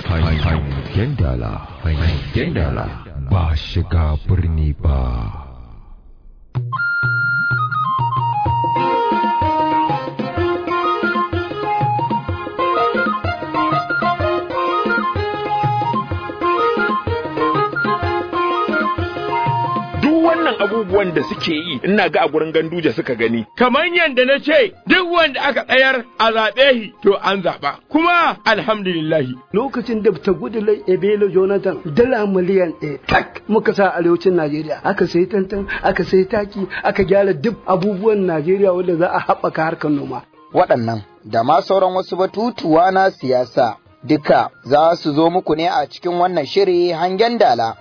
hangen dala hangen dala ba shiga birni ba duk wannan abubuwan da suke yi ina ga a gurin ganduje suka gani kamar yadda na ce duk wanda aka tsayar a zaɓe shi to an zaɓa kuma alhamdulillahi lokacin da ta gudu ebelo jonathan dala miliyan ɗaya tak muka sa arewacin najeriya aka sai tantan aka sai taki aka gyara duk abubuwan najeriya wanda za a haɓaka harkar noma waɗannan da ma sauran wasu batutuwa na siyasa duka za su zo muku ne a cikin wannan shiri hangen dala.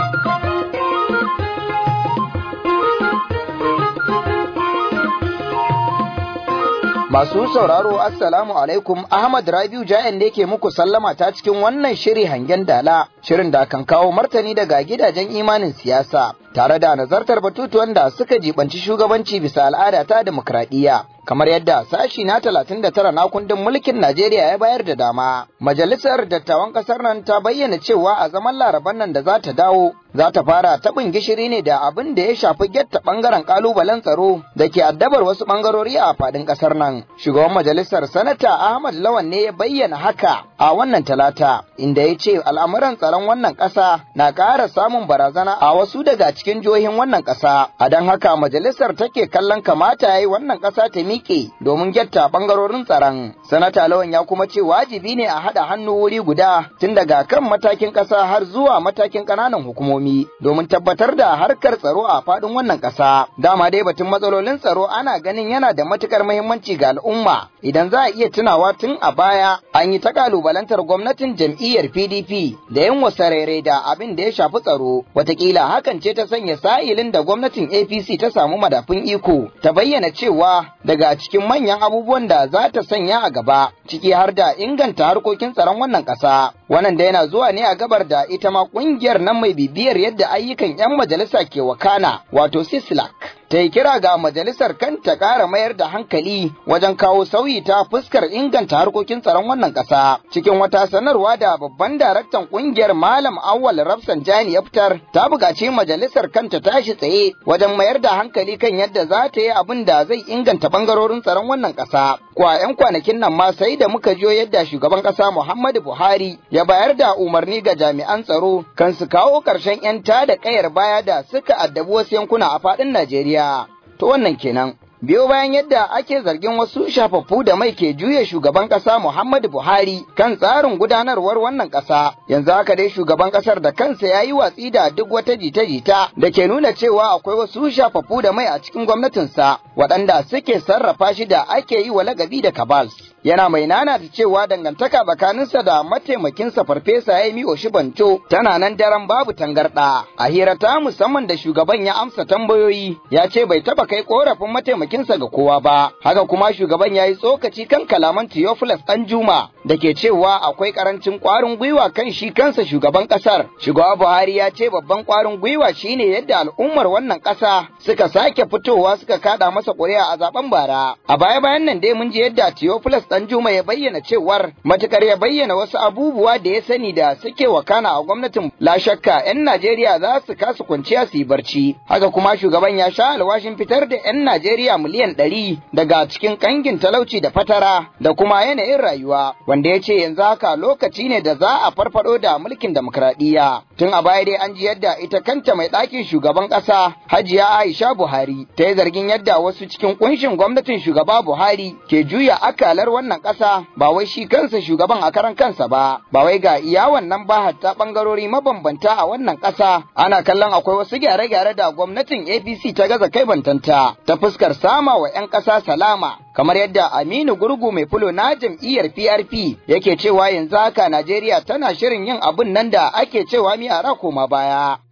Masu sauraro Assalamu alaikum Ahmad Rabiu Ja'en ne ke muku sallama ta cikin wannan shiri hangen dala shirin da kan kawo martani daga gidajen imanin siyasa tare da nazartar batutuwan da suka jibanci shugabanci bisa al'ada ta demokradiyya kamar yadda sashi na 39 na kundin mulkin Najeriya ya bayar da dama. Majalisar dattawan kasar nan ta bayyana cewa a zaman laraban nan da za ta dawo za ta fara taɓin gishiri ne da abin da ya shafi getta ɓangaren ƙalubalen tsaro da ke addabar wasu ɓangarori a faɗin ƙasar nan. Shugaban majalisar sanata Ahmad Lawan ne ya bayyana haka a wannan talata inda ya ce al'amuran tsaron wannan ƙasa na ƙara samun barazana a wasu daga cikin jihohin wannan ƙasa. A don haka majalisar take kallon kamata ya yi wannan ƙasa ta miƙe domin getta ɓangarorin tsaron. Sanata Lawan ya kuma ce wajibi ne a haɗa hannu wuri guda tun daga kan matakin ƙasa har zuwa matakin ƙananan hukumomi domin tabbatar da harkar tsaro a faɗin wannan ƙasa. Dama dai batun matsalolin tsaro ana ganin yana da matuƙar muhimmanci ga al'umma idan za a iya tunawa tun a baya an yi ta ƙalubalantar gwamnatin jam'iyyar PDP da yin wasarere da abin da ya shafi tsaro. Wataƙila hakan ce ta sanya sa'ilin da gwamnatin APC ta samu madafun iko ta bayyana cewa daga cikin manyan abubuwan da za ta sanya a gaba ciki har da inganta harkokin tsaron wannan ƙasa. Wannan da yana zuwa ne a gabar da ita ma ƙungiyar nan mai bibiyar yadda ayyukan 'yan majalisa ke wakana wato Sislak. ta yi kira ga majalisar kanta ƙara mayar da hankali wajen kawo sauyi ta fuskar inganta harkokin tsaron wannan ƙasa. Cikin wata sanarwa da babban daraktan ƙungiyar Malam Awal Rafsanjani ya fitar, ta buƙaci majalisar kanta tashi tsaye wajen mayar da hankali kan yadda za ta yi abin da zai inganta ɓangarorin tsaron wannan ƙasa. Kwa 'yan kwanakin nan ma sai da muka jiyo yadda shugaban ƙasa Muhammadu Buhari ya bayar da umarni ga jami'an tsaro kan su kawo ƙarshen 'yan tada ƙayar baya da suka addabi wasu yankuna a faɗin Najeriya. To wannan kenan. Biyo bayan yadda ake zargin wasu shafaffu da mai ke juya shugaban ƙasa Muhammadu Buhari kan tsarin gudanarwar wannan ƙasa, yanzu haka dai shugaban ƙasar da kansa ya yi watsi da duk wata jita-jita da ke nuna cewa akwai wasu shafaffu da mai a cikin gwamnatinsa waɗanda suke sarrafa shi da ake yi wa lagabi da kabals. yana mai nana da cewa dangantaka tsakaninsa da mataimakinsa farfesa Yemi Oshibancho tana nan daren babu tangarɗa. A hira ta musamman da shugaban ya amsa tambayoyi ya ce bai taba kai korafin mataimakinsa ga kowa ba. Haka kuma shugaban ya yi tsokaci kan kalaman Theophilus Danjuma da ke cewa akwai karancin ƙwarin gwiwa kan shi kansa shugaban ƙasar. Shugaba Buhari ya ce babban ƙwarin gwiwa shine yadda al'ummar wannan ƙasa suka sake fitowa suka kada masa ƙuri'a a zaben bara. A baya-bayan nan dai mun ji yadda Theophilus Danjuma ya bayyana cewar matukar ya bayyana wasu abubuwa da ya sani da suke wakana a gwamnatin la shakka 'yan Najeriya za su kasa kwanciya su yi barci. Haka kuma shugaban ya sha alwashin fitar da 'yan Najeriya miliyan ɗari daga cikin kangin talauci da fatara da kuma yanayin rayuwa wanda ya ce yanzu haka lokaci ne da za a farfado da mulkin demokradiyya. Tun a baya dai an ji yadda ita kanta mai ɗakin shugaban ƙasa Hajiya Aisha Buhari ta yi zargin yadda wasu cikin kunshin gwamnatin shugaba Buhari ke juya akalar wannan ƙasa ba wai shi kansa shugaban a karan kansa ba ba wai ga iya wannan ba hatta ɓangarori mabambanta a wannan ƙasa ana kallon akwai wasu gyare-gyare da gwamnatin APC ta gaza kai bantanta ta fuskar sama wa 'yan ƙasa salama kamar yadda Aminu Gurgu mai fulo na jam'iyyar PRP yake cewa yanzu haka Najeriya tana shirin yin abun nan da ake cewa mi a koma baya.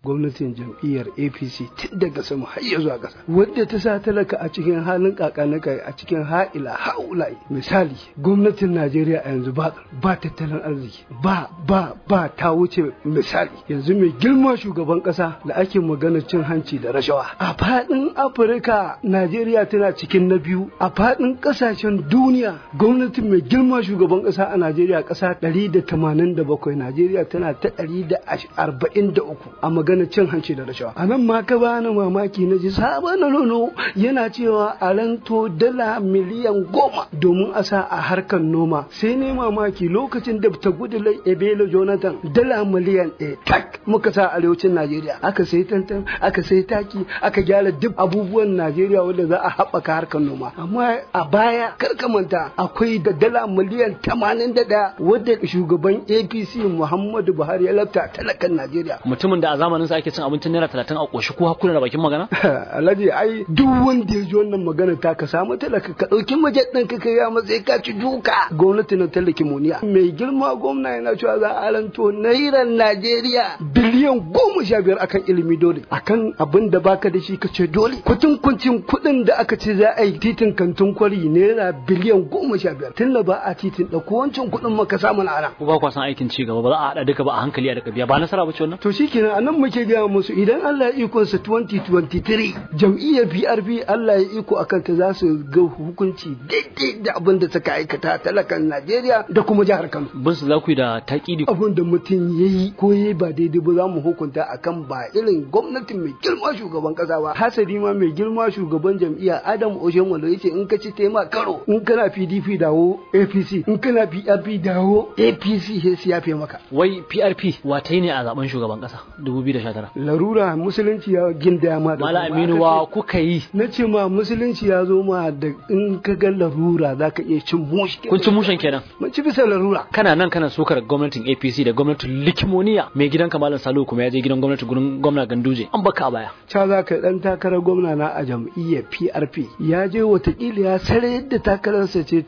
gwamnatin jam'iyyar apc tun daga sama har ya zuwa ƙasa wadda ta sa talaka a cikin halin kakanikai a cikin ha'ila ha'ulai misali gwamnatin najeriya a yanzu ba ba tattalin arziki ba ba ba ta wuce misali yanzu mai girma shugaban ƙasa da ake magana cin hanci da rashawa a faɗin afirka najeriya tana cikin na biyu a faɗin ƙasashen duniya gwamnatin mai girma shugaban ƙasa a najeriya ƙasa ɗari da tamanin da bakwai najeriya tana ta ɗari da arba'in da uku a magana cin hanci da rashawa a nan ma ka bani mamaki na ji sabon nono yana cewa a ranto dala miliyan goma domin a sa a harkar noma sai ne mamaki lokacin da ta gudu ebelo jonathan dala miliyan ɗaya tak muka sa arewacin najeriya aka sai tantan aka sai taki aka gyara duk abubuwan najeriya wanda za a haɓaka harkar noma amma a baya karka manta akwai da dala miliyan tamanin da ɗaya wadda shugaban apc muhammadu buhari ya lafta talakan najeriya mutumin da a zamanin sa ake cin abincin naira talatin a ƙoshi ko hakuna da bakin magana alhaji ai duk wanda ya ji wannan magana ta ka samu talaka ka ɗauki majet ɗin ka kai matsayi ka ci duka gwamnati na talaki muniya mai girma gwamna yana cewa za a ranto nairan najeriya biliyan goma sha biyar akan ilimi dole akan abin da baka da shi ka ce dole kutun kuncin kuɗin da aka ce za a yi titin kantin kwari naira biliyan goma sha biyar tun da ba a titin ɗauko wancan kuɗin maka samu na ana. ko ba kwa san aikin ci gaba ba za a haɗa duka ba a hankali a daga biya ba nasara ba ce wannan to shikenan a nan muke gaya musu idan Allah ya iko sa 2023 jam'iyyar PRP Allah ya iko akan ta za su ga hukunci daidai da abin da suka aikata talakan Najeriya da kuma jihar Kano. bin su za ku yi da taƙidi abin da mutum ya yi ko ya ba daidai ba za mu hukunta akan ba irin gwamnatin mai girma shugaban kasa ba hasali ma mai girma shugaban jam'iyya Adam Oshomole yace in ka ci tema karo in kana PDP dawo APC in kana PRP dawo APC sai su yafe maka wai PRP watai ne a zaben shugaban ƙasa 2019 larura musulunci ya gindaya ma da Mala kuma Aminu aka wa ce- kuka yi na ce ma musulunci ya zo ma da in ka ga larura za ka iya cin mushi kun ci mushen kenan mun ci bisa larura kana nan kana sukar gwamnatin APC da gwamnatin Likimoniya mai gidan Malam Salihu kuma ya je gidan gwamnati gurin gwamna Ganduje an baka a baya ca za ka dan takarar gwamna na a jam'iyyar PRP ya je watakila ya sare yadda takararsa ce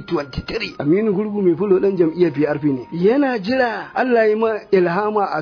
2023 Aminu Gurgu mai fulo dan jam'iyyar PRP ne yana jira Allah ya ma ilhama a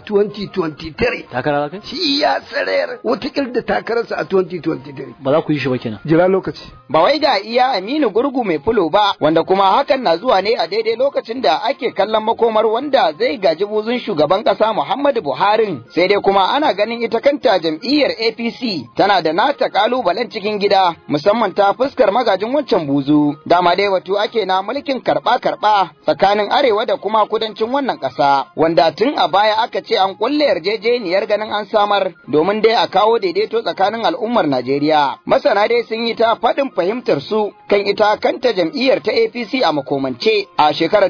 2023 takara za kai shi ya sarayar watakila da takararsa a 2023 ba za ku yi shi ba kenan jira lokaci Ba wai ga iya Aminu Gurgu mai fulo ba, wanda kuma hakan na zuwa ne a daidai lokacin da ake kallon makomar wanda zai gaji buzun shugaban ƙasa Muhammadu Buhari. Sai dai kuma ana ganin ita kanta jam'iyyar APC tana da nata kalubalen cikin gida, musamman ta fuskar magajin wancan buzu. Dama dai wato ake na mulkin karɓa-karɓa tsakanin arewa da kuma kudancin wannan ƙasa, wanda tun a baya aka ce an kulle yarjejeniyar ganin an samar domin dai a kawo daidaito tsakanin al'ummar Najeriya. Masana dai sun yi ta faɗin fahimtar su kan ita kanta jam'iyyar ta APC a makomance a shekarar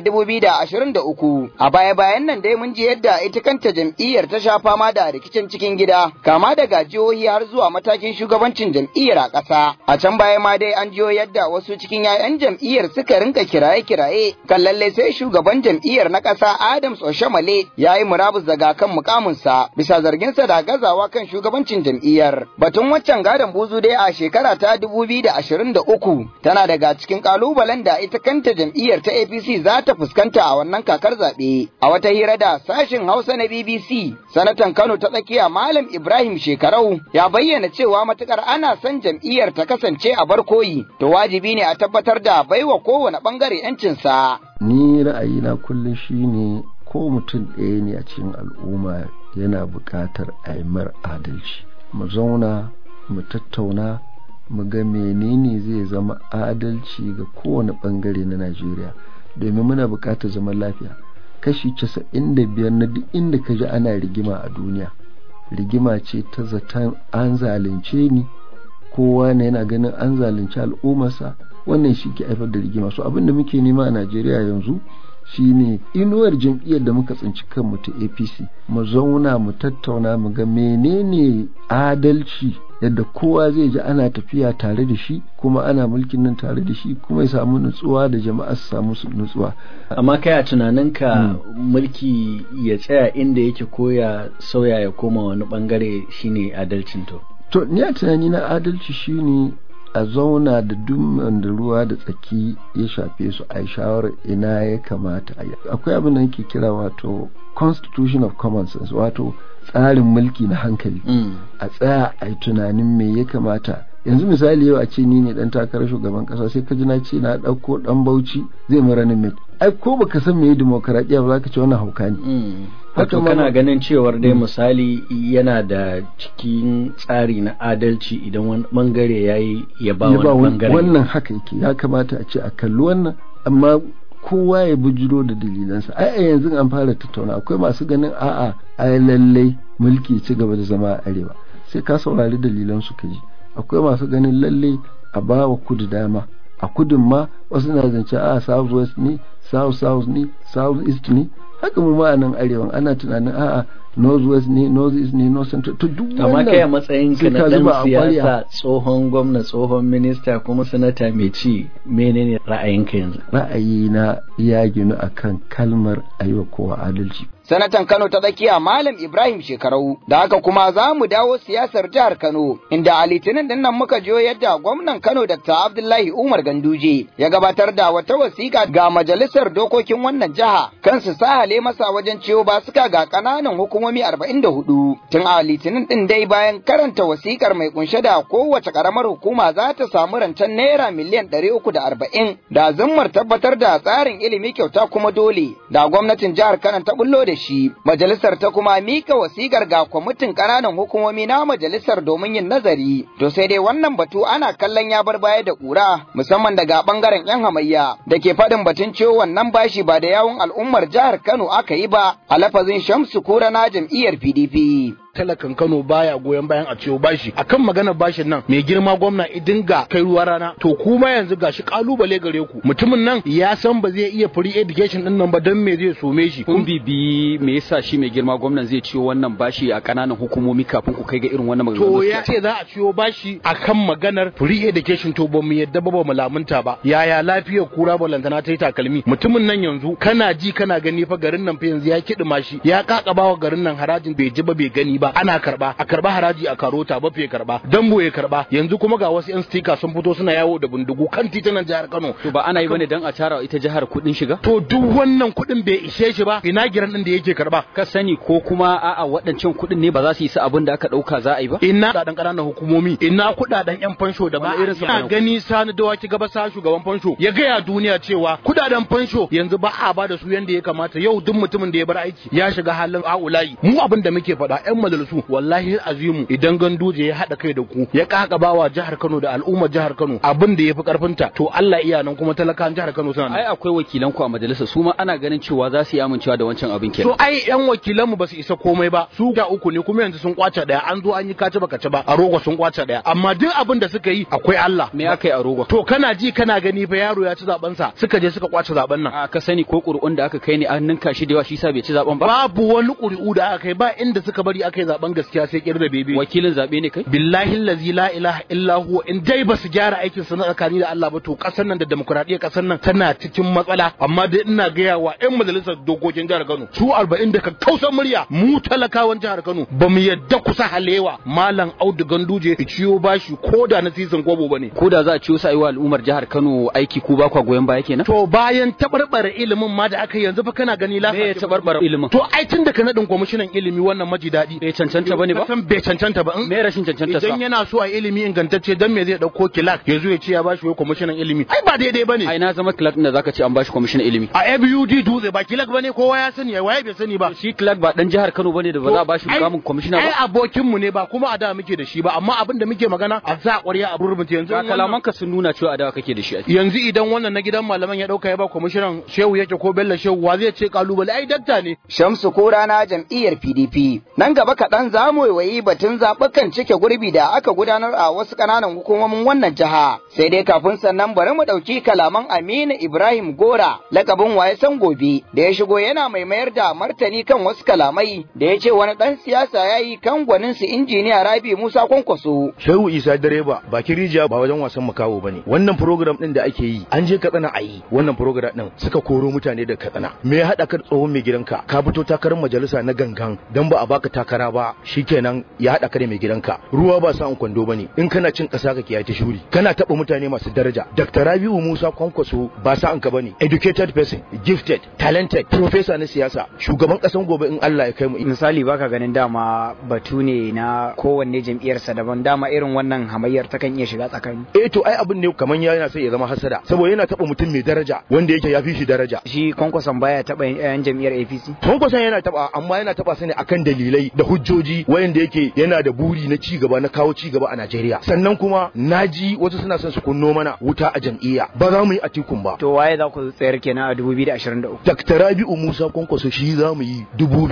2023. A baya-bayan nan dai mun ji yadda ita kanta jam'iyyar ta sha fama da rikicin cikin gida, kama daga jihohi har zuwa matakin shugabancin jam'iyyar a ƙasa. A can baya ma dai an jiyo yadda wasu cikin 'ya'yan jam'iyyar suka rinka kiraye-kiraye kan lallai sai shugaban jam'iyyar na ƙasa Adams Oshamale ya yi murabus daga kan mukaminsa bisa zarginsa da gazawa kan shugabancin jam'iyyar. Batun waccan gadon buzu dai a shekara ta 2023 tana daga cikin kalubalen da ita kanta jam'iyyar ta APC za ta fuskanta a wannan kakar zaɓe. A wata hira da sashin Hausa na BBC, sanatan Kano ta tsakiya Malam Ibrahim Shekarau ya bayyana cewa matukar ana son jam'iyyar ta kasance a barkoyi, to wajibi ne a tabbatar da baiwa kowane bangare 'yancinsa. ni ra'ayina kullum shine ko mutum ɗaya ne a cikin al'umma yana buƙatar a yi mar adalci mu zauna mu tattauna mu ga menene zai zama adalci ga kowane ɓangare na najeriya domin muna buƙatar zaman lafiya kashi casa'in da biyar na duk inda ka ji ana rigima a duniya rigima ce ta zaton an zalunce ni kowa ne yana ganin an zalunci al'ummarsa wannan shi ke haifar da rigima so abin da muke nema a najeriya yanzu shine inuwar jam'iyyar da muka tsinci kanmu ta apc mu zauna mu tattauna mu ga menene adalci yadda kowa zai ji ana tafiya tare da shi kuma ana mulkin nan tare da shi kuma ya samu nutsuwa da jama'a su samu su nutsuwa amma kai a tunaninka mulki ya tsaya inda yake ko ya sauya ya koma wani bangare shine adalcin to to ni a tunani na adalci shine a zauna da duk da ruwa da tsaki ya shafe su a yi shawarar ina ya kamata a yi akwai abin da nake kira wato constitution of common sense wato tsarin mulki na hankali a tsaya a yi tunanin me ya kamata yanzu misali yau a ce ni ne dan takarar shugaban kasa sai ka ji na ce na ɗauko dan bauchi zai mara ni ai ko baka san me demokaradiyya ba za ka ce wannan hauka ne Wato kana ganin cewar dai misali yana da cikin tsari na adalci idan wani bangare ya yi ya ba wani bangare. Wannan haka yake ya kamata a ce a kalli wannan amma kowa ya bujiro da dalilansa ai a yanzu an fara tattauna akwai masu ganin a'a ai lallai mulki ci gaba da zama a arewa sai ka saurari dalilan su ka ji akwai masu ganin lallai a ba wa kudu dama a kudin ma wasu na zance a south west ne south south ne south east ne haka mu ma nan arewan ana tunanin a'a north west ne north east ne north central to duk amma kai a matsayin ka na dan siyasa tsohon gwamna tsohon minista kuma sanata mai ci menene ra'ayinka yanzu ra'ayi na ya ginu akan kalmar aiwa kowa adalci sanatan Kano ta tsakiya Malam Ibrahim Shekarau da haka kuma za mu dawo siyasar jihar Kano inda a litinin din nan muka jiyo yadda gwamnan Kano Dr. Abdullahi Umar Ganduje ya gabatar da wata wasiƙa ga majalisar dokokin wannan jiha kan su sahale masa wajen ciwo basuka ga ƙananan hukumomi 44 tun a litinin din dai bayan karanta wasiƙar mai kunshe da kowace ƙaramar hukuma za ta samu rancen naira miliyan 340 da zummar tabbatar da tsarin ilimi kyauta kuma dole da gwamnatin jihar Kano ta bullo da shi majalisar ta kuma mika wasikar ga kwamitin ƙananan hukumomi na majalisar domin yin nazari to sai dai wannan batu ana kallon ya bar baya da ƙura musamman daga ɓangaren yan hamayya da ke faɗin batun ciwo wannan bashi ba da yawun al'ummar jihar Kano aka yi ba a lafazin Shamsu Kura na jam'iyyar PDP. talakan Kano baya goyon bayan a ciwo bashi akan magana bashin nan mai girma gwamna idinga kai ruwa rana to kuma yanzu gashi kalubale gare ku mutumin nan ya san ba zai iya free education din nan ba dan me zai some shi kun bibi me yasa shi mai girma gwamnan zai ciwo wannan bashi a kananan hukumomi kafin ku kai ga irin wannan magana to ya ce za a ciwo bashi akan maganar free education to ba mu yadda ba ba mu lamunta ba yaya lafiyar kura balantana ta yi takalmi mutumin nan yanzu kana ji kana gani fa garin nan fa yanzu ya kiɗima shi ya kakabawa garin nan harajin bai ji ba bai gani ba ba ana karba a karba haraji a karota ba fiye karba dambo ya karba yanzu kuma ga wasu yan stika sun fito suna yawo da bindigu kan titunan jihar Kano to ba ana yi bane dan a tara ita jihar kudin shiga to duk wannan kudin bai ishe shi ba ina giran din da yake karba ka sani ko kuma a'a waɗancan kudin ne ba za su yi su abin da aka dauka za a yi ba ina kudaden ƙananan hukumomi ina kudaden yan fansho da ba irin su gani sani dawaki gaba sa shugaban fansho ya gaya duniya cewa kudaden fansho yanzu ba a ba da su yanda ya kamata yau duk mutumin da ya bar aiki ya shiga halin a'ulayi mu abin da muke faɗa yan majalisu wallahi azimu idan ganduje ya haɗa kai da ku ya kakabawa jihar Kano da al'ummar jihar Kano abin da yafi karfinta to Allah iya nan kuma talakan jihar Kano suna ai akwai wakilan ku a majalisa su ma ana ganin cewa za su yi amincewa da wancan abin kenan to ai yan wakilan mu ba su isa komai ba su ga uku ne kuma yanzu sun kwace daya an zo an yi kace baka ci ba a rogo sun kwace daya amma duk abin da suka yi akwai Allah me aka yi a rogo to kana ji kana gani fa yaro ya ci zaben sa suka je suka kwace zaben nan a ka sani ko ƙuri'un da aka kai ne an ninka shi da yawa shi sa bai ci zaben ba babu wani ƙuri'u da aka kai ba inda suka bari aka yi zaben gaskiya sai kirda bebe wakilin zabe ne kai billahi allazi la ilaha illa huwa in dai ba su gyara aikin su na tsakani da Allah ba to kasar nan da demokradiyyar kasar nan tana cikin matsala amma dai ina gaya wa ƴan majalisar dokokin jihar Kano su 40 da kakkausan murya mu talakawan jihar Kano ba mu yadda kusa halewa malam Audu Ganduje ciyo bashi ko da na sisin kobo bane ko da za a ciyo sai wa al'ummar jihar Kano aiki ku ba kwa goyon baya kenan to bayan tabarbara ilimin ma da aka yanzu fa kana gani lafiya me ya tabarbara ilimin to ai tun da ka nadin kwamishinan ilimi wannan maji daɗi bai cancanta bane ba san bai cancanta ba me rashin cancanta sa idan yana so a ilimi ingantacce dan me zai dauko kilak ya zo ya ce ya bashi wai kwamishinan ilimi ai ba daidai bane ai na zama kilak da zaka ce an bashi kwamishinan ilimi a ABUD dutse ba kilak bane kowa ya sani waye bai sani ba shi kilak ba dan jihar Kano bane da ba za a bashi mukamin kwamishina ba ai abokin mu ne ba kuma a da muke da shi ba amma abin da muke magana a za ƙwarya a rubuta yanzu kalaman ka sun nuna cewa a da kake da shi yanzu idan wannan na gidan malaman ya dauka ya ba kwamishinan shehu yake ko bello shehu wa zai ce kalubale ai dakta ne Shamsu Kura na jam'iyyar PDP nan gaba kaɗan za mu yi batun zaɓukan cike gurbi da aka gudanar a wasu ƙananan hukumomin wannan jiha sai dai kafin sannan bari mu ɗauki kalaman Aminu Ibrahim Gora lakabin waye san gobe da ya shigo yana mai mayar da martani kan wasu kalamai da ya ce wani ɗan siyasa ya yi kan gwanin su injiniya Rabi Musa Kwankwaso. Shehu Isa direba ba kirija ba wajen wasan makawo bane wannan program din da ake yi an je Katsina a yi wannan program din suka koro mutane da Katsina me ya haɗa ka tsohon mai gidanka ka fito takarar majalisa na gangan dan ba a baka takara rana ba shikenan ya haɗa ka da mai gidanka ruwa ba sa'an kwando bane in kana cin ƙasa ka kiyaye ta shuri kana taɓa mutane masu daraja Dr. Rabiu Musa Kwankwaso ba sa'an ka bane educated person gifted talented professor na siyasa shugaban ƙasan gobe in Allah ya kai mu misali baka ganin dama batu ne na kowanne jam'iyyarsa daban dama irin wannan hamayyar takan iya shiga tsakani eh to ai abin ne kaman ya yana sai ya zama hasada saboda yana taɓa mutum mai daraja wanda yake ya fi shi daraja shi kwankwason baya taɓa yan jam'iyyar APC kwankwason yana taɓa amma yana taɓa su ne akan dalilai da hujjoji wayanda yake yana da buri na ci gaba na kawo ci gaba a Najeriya sannan kuma naji wasu suna son su kunno mana wuta a jam'iyya ba za mu yi atikun ba to waye za ku tsayar kenan a 2023 Dr. Rabi'u Musa Kwankwaso shi za mu yi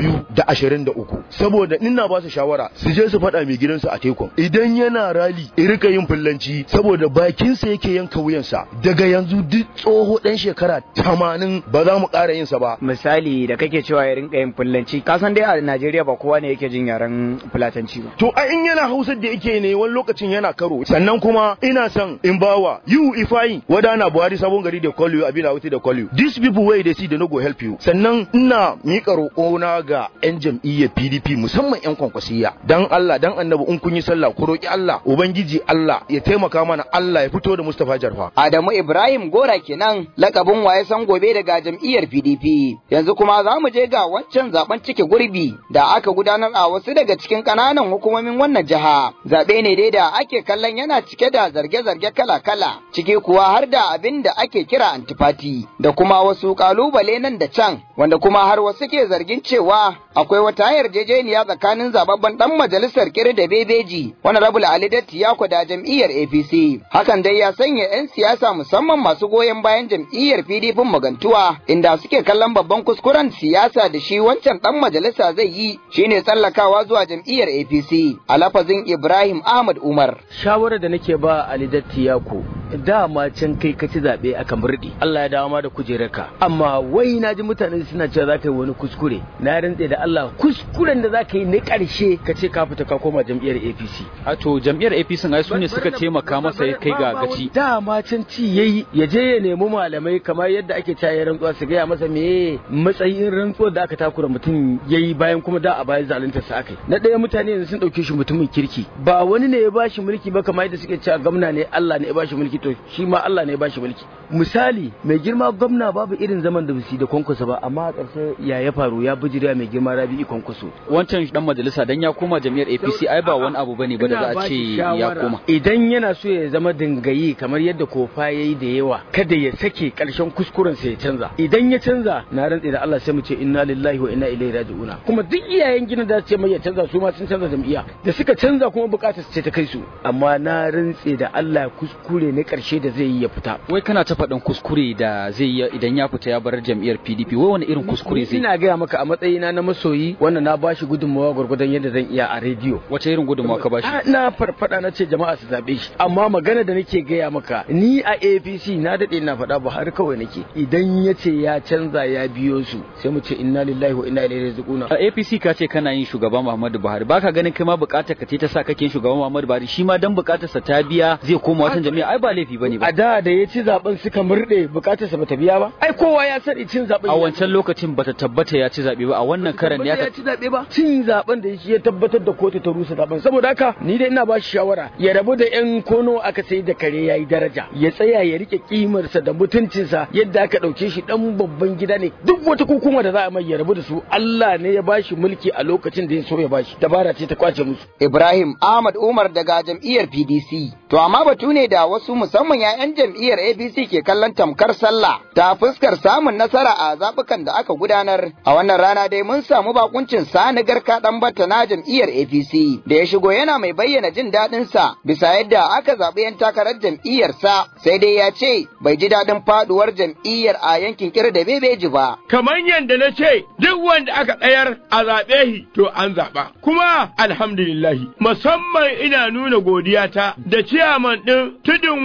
2023 saboda ina ba su shawara su je su faɗa mai gidansu a tekun idan yana rali rika yin fullanci saboda bakinsa yake yanka wuyansa daga yanzu duk tsoho ɗan shekara tamanin ba za mu ƙara yinsa ba misali da kake cewa ya rinka yin fullanci ka san dai a Najeriya ba kowa ne yake jin yaren fulatanci ba to a in yana hausar da yake ne wani lokacin yana karo sannan kuma ina son in bawa you ifai wada na Buhari sabon gari da call you abina wuti da call you these people way they see they no go help you sannan ina miƙa roƙona ga yan jam'iyyar PDP musamman yan kwankwasiya dan Allah dan annabi in kun yi sallah ku roki Allah ubangiji Allah ya taimaka mana Allah ya fito da Mustafa Jarfa Adamu Ibrahim Gora kenan lakabin waye san gobe daga jam'iyyar PDP yanzu kuma za mu je ga wancan zaben cike gurbi da aka gudanar a wasu daga cikin ƙananan hukumomin wannan jiha zaɓe ne dai da ake kallon yana cike da zarge-zarge kala-kala ciki kuwa har da abin da ake kira antifati da kuma wasu kalubale nan da can wanda kuma har wasu ke zargin cewa akwai wata yarjejeniya tsakanin zababben dan majalisar kiri da bebeji wani rabul ali datti ya kwada jam'iyyar apc hakan dai ya sanya 'yan siyasa musamman masu goyon bayan jam'iyyar pdp magantuwa inda suke kallon babban kuskuren siyasa da shi wancan dan majalisa zai yi shine tsallakawa zuwa jam'iyyar apc a lafazin ibrahim ahmad umar shawarar da nake ba ali datti yako dama can kai ka ci zaɓe a kamurɗi Allah ya dawo ma da kujerarka amma wai na ji mutane suna cewa za ka yi wani kuskure na rantse da Allah kuskuren da za ka yi na ƙarshe ka ce ka fita ka koma jam'iyyar APC a to jam'iyyar APC ai su ne suka taimaka masa ya kai ga gaci dama can ci yayi ya je ya nemi malamai kamar yadda ake caye rantsuwa su gaya masa me matsayin rantsuwar da aka takura mutum yayi bayan kuma da a bayan zalunta sa akai na ɗaya mutane yanzu sun ɗauke shi mutumin kirki ba wani ne ya bashi mulki ba kamar yadda suke cewa gwamna ne Allah ne ya bashi mulki to shi ma Allah ne ya bashi mulki misali mai girma gwamna babu irin zaman da bisi da kwankwaso ba amma a ƙarshe ya ya faru ya bijira mai girma Rabi'i kwankwaso wancan dan majalisa dan ya koma jami'ar APC ai ba wani abu bane ba da za a ce ya koma idan yana so ya zama dingayi kamar yadda kofa yayi da yawa kada ya sake ƙarshen kuskuren sa ya canza idan ya canza na rantse da Allah sai mu ce inna lillahi wa inna ilaihi raji'una kuma duk iyayen gina da ce mai ya canza su ma sun canza jam'iyya da suka canza kuma bukatar ce ta kai su amma na rantse da Allah kuskure na ƙarshe da zai yi ya fita wai kana ta faɗin kuskure da zai yi idan ya fita ya bar jam'iyyar PDP wai wani irin kuskure zai ina gaya maka a matsayina na masoyi wannan na bashi gudunmawa gwargwadon yadda zan iya a rediyo wace irin gudunmawa ka bashi na farfada na ce jama'a su zabe shi amma magana da nake gaya maka ni a APC na dade ina faɗa ba har kawai nake idan ya ce ya canza ya biyo su sai mu ce inna lillahi wa inna ilaihi raji'un a APC ka ce kana yin shugaba Muhammadu Buhari baka ganin kai ma bukatar ka ce ta sa kake shugaba Muhammadu Buhari shi ma dan bukatar sa ta biya zai koma watan jami'a ai ba laifi bane ba a da da ya ci zaben suka murde bukatar sa bata biya ba ai kowa ya sani cin zaben a wancan lokacin bata tabbata ya ci zabe ba a wannan karan ne ya ci zabe ba cin zaben da shi ya tabbatar da kotu ta rusa zaben saboda haka ni dai ina ba shi shawara ya rabu da yan kono aka sai da kare yayi daraja ya tsaya ya rike kimar sa da mutuncin sa yadda aka dauke shi dan babban gida ne duk wata hukuma da za a mai ya rabu da su Allah ne ya bashi mulki a lokacin da ya so ya bashi dabara ce ta kwace musu Ibrahim Ahmad Umar daga jam'iyyar PDC to amma batu ne da wasu musamman 'ya'yan jam'iyyar APC ke kallon tamkar sallah ta fuskar samun nasara a zabukan da aka gudanar a wannan rana dai mun samu bakuncin sani garka dan batta na jam'iyyar APC da ya shigo yana mai bayyana jin daɗin sa bisa yadda aka zaɓi 'yan takarar jam'iyyar sa sai dai ya ce bai ji daɗin faduwar jam'iyyar a yankin kir da bebeji ba kamar yadda na ce duk wanda aka tsayar a zaɓe shi to an zaɓa kuma alhamdulillahi musamman ina nuna godiyata da ciyaman ɗin tudun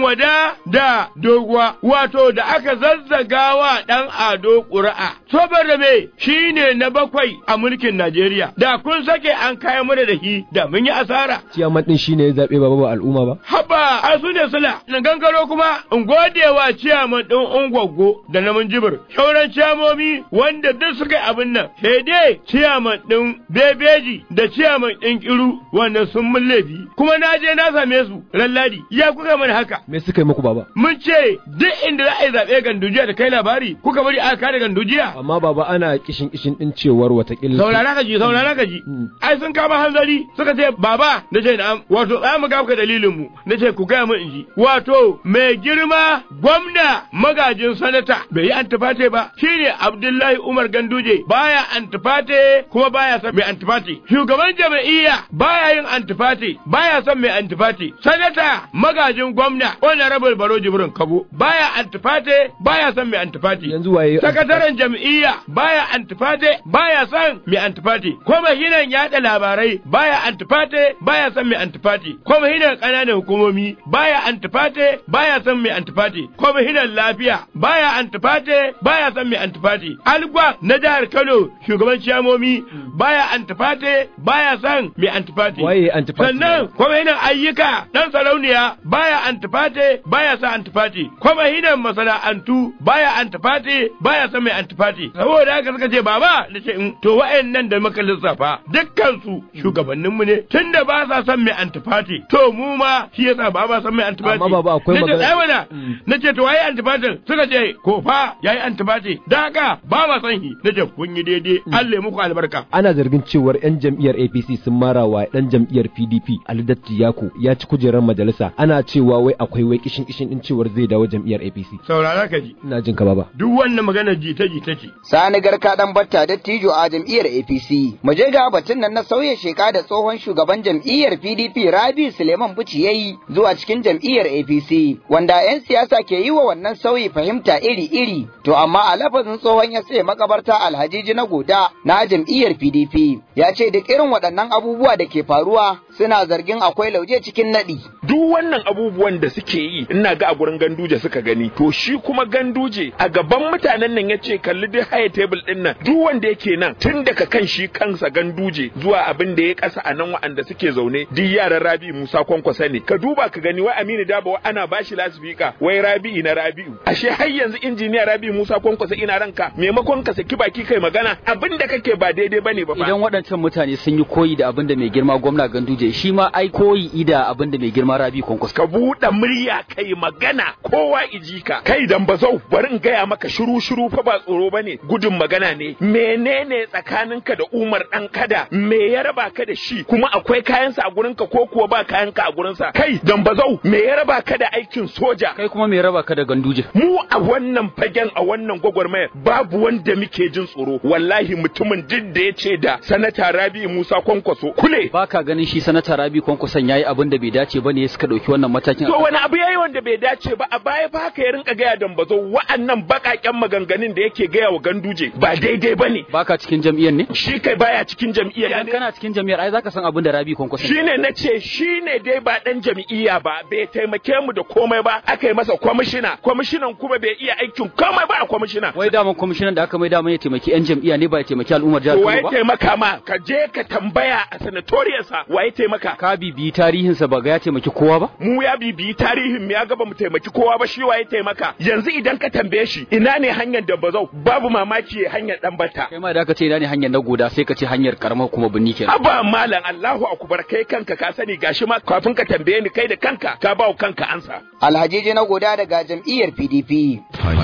wada da doguwa wato da aka zazzaga wa ɗan ado ƙuri'a. Saboda me shi ne na bakwai a mulkin Najeriya. Da kun sake an kayan mana da shi da mun yi asara. ciyaman din shine ya zabe baba ba al'umma ba Haba a su ne sula. Na gangaro kuma in gode wa ciyaman ɗin Ungwaggo da na Minjibir. Shauran ciyamomi wanda duk suka yi abin nan. Sai dai ciyaman ɗin Bebeji da ciyaman ɗin Kiru wannan sun mun laifi. Kuma na je na same su lalladi. Ya kuka mana haka. me suka yi muku baba Mun ce duk inda za a yi zaɓe gandujiya da kai labari kuka bari aka kare gandujiya. amma baba ana kishin kishin din cewar watakila Saurara ka ji, saurara ka ji. Ai sun kama hanzari suka ce baba na ce na'am wato za mu ga ka dalilin mu na ce ku gaya min in ji. Wato mai girma gwamna magajin sanata bai yi antifate ba shine Abdullahi Umar Ganduje baya antifate kuma baya son mai antifate. Shugaban jam'iyya baya yin antifate baya son mai antifate. Sanata magajin gwamna Honorable Baro Jibrin Kabo baya antifate baya son mai antifate. yanzu waye Sakataren jam'iyya baya antifate baya son mai antifate. Kwamishinan yaɗa labarai baya antifate baya son mai antifate. Kwamishinan ƙananan hukumomi baya antifate baya son mai antifate. Kwamishinan lafiya baya antifate baya son mai antifate. Algwa na jihar Kano shugaban ciyamomi baya antifate baya son mai antifate. Waye antifate? Sannan kwamishinan ayyuka ɗan sarauniya baya antifate baya son antifate. Kwamishinan masana'antu baya antifate baya son mai antifati saboda haka suka ce baba da ce in to wa'annan da muka lissafa dukkan su shugabannin mu ne tunda ba sa son mai antifati to mu ma shi yasa ba ba son mai antifati Amma baba, akwai nace magana- tsaya mana nace to waye antifatin suka ce ko fa yayi antifati da haka ba ma son shi nace kun yi daidai Allah ya muku albarka ana zargin cewar 'yan jam'iyyar apc sun mara wa dan jam'iyyar pdp alidatti yako ya ci kujerar majalisa ana cewa wai akwai wai kishin kishin din cewar zai dawo jam'iyyar apc saurara ka ji ina jin ka baba duk wannan magana jita jita ce Sani Garka dan batta dattijo a jam'iyyar APC. Mu je ga batun nan na sauya sheka da tsohon shugaban jam'iyyar PDP Rabi Suleiman Buci yayi zuwa cikin jam'iyyar APC wanda 'yan siyasa ke yi wa wannan sauyi fahimta iri-iri. To amma a lafazin tsohon ya sai makabarta Alhajiji na Goda na jam'iyyar PDP ya ce duk irin waɗannan abubuwa da ke faruwa suna zargin akwai lauje cikin naɗi. duk wannan abubuwan da suke yi ina ga a gurin ganduje suka gani to shi kuma ganduje a gaban mutanen nan yace kalli duk haya table din nan duk wanda yake nan tun daga kan shi kansa ganduje zuwa abin da ya kasa a nan wa'anda suke zaune duk yaran Rabi Musa kwankwasa ne ka duba ka gani wai Aminu Dabo wai ana bashi lasifika wai Rabi na Rabi'u ashe har yanzu injiniya Rabi Musa kwankwasa ina ranka maimakon ka saki baki kai magana abin da kake ba daidai bane ba fa Idan waɗancan mutane sun yi koyi da abin da mai girma gwamna Ganduje shi ma ai koyi ida abin da mai girma Rabi Kwankwas. ka buɗe murya kai magana kowa iji ka kai dan bazau bari in gaya maka shiru shiru fa ba tsoro bane gudun magana ne menene tsakaninka da Umar dan kada me ya raba ka da shi kuma akwai kayansa a gurinka ko kuwa ba kayanka a gurinsa kai dan bazau me ya raba ka da aikin soja Kai kuma me raba ka da Ganduje? mu a wannan fagen a wannan gwagwarmaya babu wanda muke jin tsoro wallahi mutumin duk da ya ce da sanata Rabi Musa Kwankwaso kule Ba ka ganin shi sanata Rabi Kwankwason yayi abin da bai dace ba ne suka ɗauki wannan matakin. To wani abu yayi wanda bai dace ba a baya fa haka ya rinka gaya dambazo wa'annan bakaken maganganun da yake gaya wa ganduje ba daidai bane. Baka cikin jam'iyyar ne? Shi kai baya cikin jam'iyyar Idan ne. kana cikin jam'iyyar ai zaka san abin da Rabi Kwankwason. Shine na ce shine dai ba dan jam'iyya ba bai taimake mu da komai ba aka yi masa kwamishina kwamishinan kuma bai iya aikin komai ba a kwamishina. Wai daman kwamishinan da aka mai daman ya taimaki 'yan jam'iyya ne ba ya taimaki al'ummar jihar To Kano waye ba? taimaka ma ka je ka tambaya a sanatoriyarsa waye taimaka. Ka bibiyi tarihinsa ba ga ya taimaki kowa ba? mu ya bibiyi tarihin mu ya ga mu taimaki kowa ba shi waye taimaka yanzu idan ka tambaye shi ina ne hanyar da bazau babu mamaki ya hanyar dan bata Kai ma da aka ce ina ne hanyar na goda sai ka ce hanyar karamar kuma binni kenan. haba malam Allahu akbar kai kanka ka sani gashi ma kafin ka tambaye ni kai da kanka ka bawa kanka ansa Alhajiji na Goda daga jam'iyyar PDP.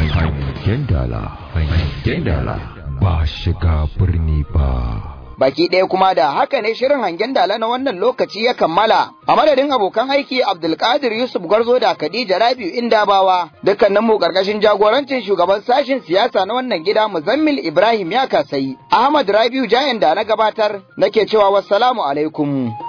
Hangen dala, hangen dala, ba shiga birni ba. Baki ɗaya kuma da haka ne shirin hangen dala na wannan lokaci ya kammala. A madadin abokan aiki Abdulkadir Yusuf Garzo da Khadija Rabiu Indabawa, dukkanin mu karkashin jagorancin shugaban sashen siyasa na wannan gida Muzammil Ibrahim ya kasai. Ahmad Rabiu Jayan da na gabatar nake cewa wassalamu alaikum.